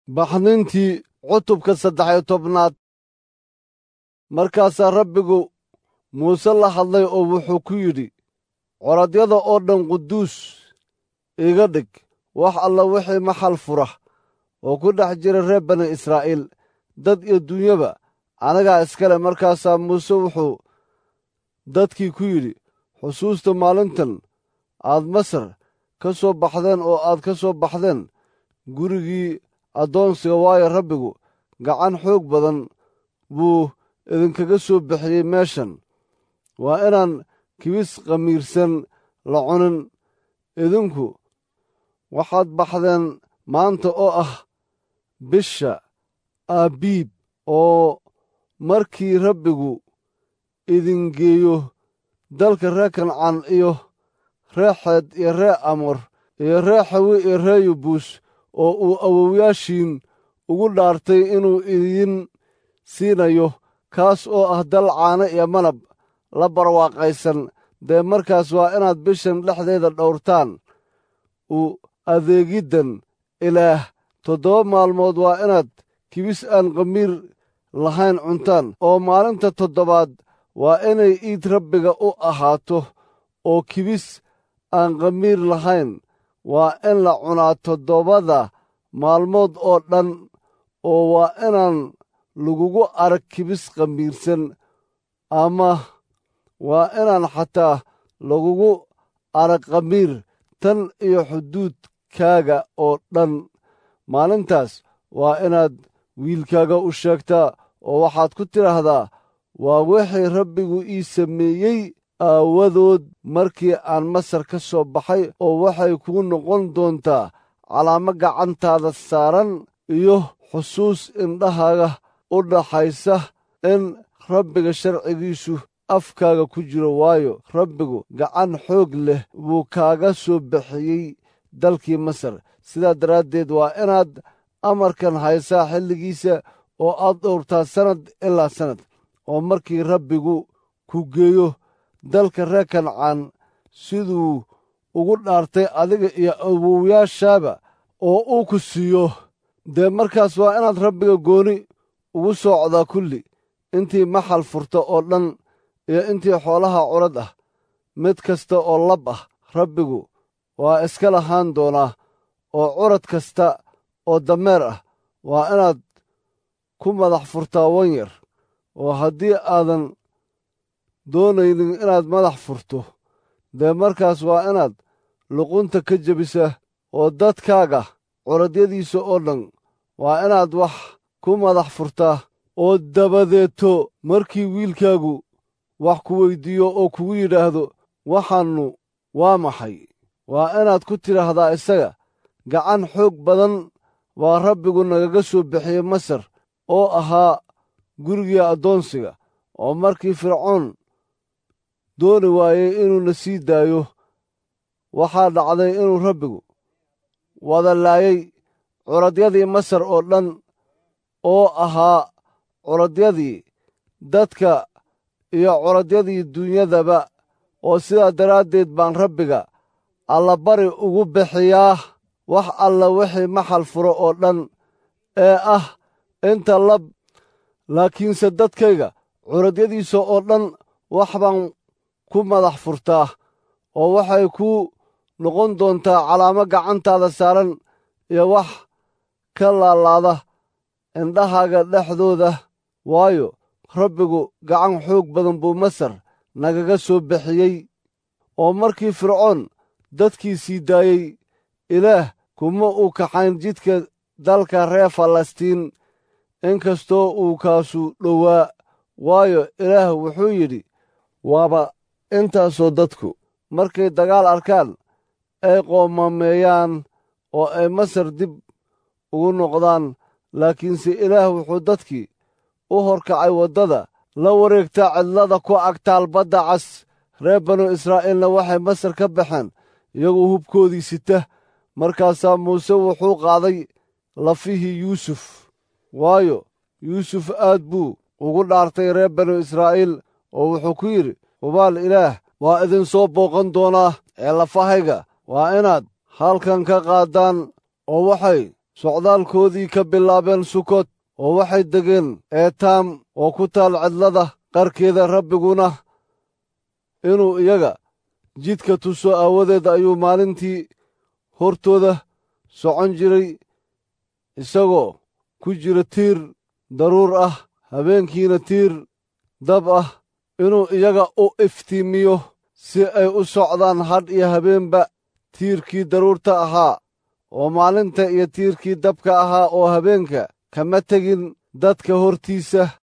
baxnintii cutubka saddex iyo tobnaad markaasaa rabbigu muuse la hadlay oo wuxuu ku yidhi coradyada oo dhan quduus iga dhig wax alla wixii maxal fura oo ku dhex jira reer bani israa'iil dad iyo dunyaba anagaa iskale markaasaa muuse wuxuu dadkii ku yidhi xusuusta maalintan aad masar ka soo baxdeen oo aad ka soo baxdeen gurigii addoonsiga waayo rabbigu gacan xoog badan buu idinkaga soo bixiyey meeshan waa inaan kibis khamiirsan la cunin idinku waxaad baxdeen maanta oo ah bisha aabiib oo markii rabbigu idin geeyo dalka reer kancaan iyo ree xeed iyo ree amor iyo ree xawi iyo ree yubuus oo uu awowyaashiin ugu dhaartay inuu idin siinayo kaas oo ah dal caano iyo malab la barwaaqaysan dee markaas waa inaad bishan dhexdeeda dhowrtaan u adeegiddan ilaah toddoba maalmood waa inaad kibis aan khamiir lahayn cuntaan oo maalinta toddobaad waa inay iid rabbiga u ahaato oo kibis aan khamiir lahayn waa in la cunaa toddobada maalmood oo dhan oo waa inaan lagugu arag kibis khamiirsan ama waa inaan xataa lagugu arag khamiir tan iyo xuduudkaaga oo dhan maalintaas waa inaad wiilkaaga u sheegtaa oo waxaad ku tidhaahdaa waa wixii rabbigu ii sameeyey aawadood markii aan masar ka soo baxay oo waxay kuu noqon doontaa calaamo gacantaada saaran iyo xusuus indhahaaga u dhaxaysa in rabbiga sharcigiisu afkaaga ku jiro waayo rabbigu gacan xoog leh buu kaaga soo bixiyey dalkii masar sidaa daraaddeed waa inaad amarkan haysaa xilligiisa oo aad dhowrtaa sannad ilaa sannad oo markii rabbigu ku geeyo dalka reer kancaan siduu ugu dhaartay adiga iyo awowyaashaaba oo uu ku siiyo dee markaas waa inaad rabbiga gooni ugu soocdaa kulli intii maxal furta oo dhan iyo intii xoolaha curad ah mid kasta oo lab ah rabbigu waa iska lahaan doonaa oo curad kasta oo dameer ah waa inaad ku madax furtaa wan yar oo haddii aadan doonaynin inaad madax furto dee markaas waa inaad luqunta ka jebisa oo dadkaaga curadyadiisa oo dhan waa inaad wax ku madax furtaa oo dabadeeto markii wiilkaagu wax ku weyddiiyo oo kugu yidhaahdo waxaannu waa maxay waa inaad ku tidhaahdaa isaga gacan xoog badan baa rabbigu nagaga soo bixiyey masar oo ahaa gurigii addoonsiga oo markii fircoon dooni waayey inuuna sii daayo waxaa dhacday inuu rabbigu wada laayay curadyadii masar oo dhan oo ahaa curadyadii dadka iyo curadyadii dunyadaba oo sidaa daraaddeed baan rabbiga allabari ugu bixiyaa wax alla wixii maxal furo oo dhan ee ah inta lab laakiinse dadkayga curadyadiisa oo dhan wax baan ku madax furtaa oo waxay kuu noqon doontaa calaamo gacantaada saaran iyo wax ka laalaada indhahaaga dhexdooda waayo rabbigu gacan xoog badan buu masar nagaga soo bixiyey oo markii fircoon dadkii sii daayey ilaah kuma uu kaxayn jidka dalka reer falastiin inkastoo uu kaasu dhowaa waayo ilaah wuxuu yidhi waaba intaasoo dadku markay dagaal arkaan ay qoomameeyaan oo ay masar dib ugu noqdaan laakiinse ilaah wuxuu dadkii u horkacay waddada la wareegta cidlada ku agtaal badda cas reer banu israa'iilna waxay masar ka baxeen iyagoo hubkoodii sita markaasaa muuse wuxuu qaaday lafihii yuusuf waayo yuusuf aad buu ugu dhaartay reer banu israa'iil oo wuxuu ku yidhi hubaal ilaah waa idin soo booqan doonaa ee lafahayga waa inaad halkan ka qaaddaan oo waxay socdaalkoodii ka bilaabeen sukot oo waxay degeen eetaam oo ku taal cidlada qarkeeda rabbiguna inuu iyaga jidka tuso aawadeed ayuu maalintii hortooda socon jiray isagoo ku jira tiir daruur ah habeenkiina tiir dab ah inuu iyaga u iftiimiyo si ay u socdaan hadh iyo habeenba tiirkii daruurta ahaa oo maalinta iyo tiirkii dabka ahaa oo habeenka kama tegin dadka hortiisa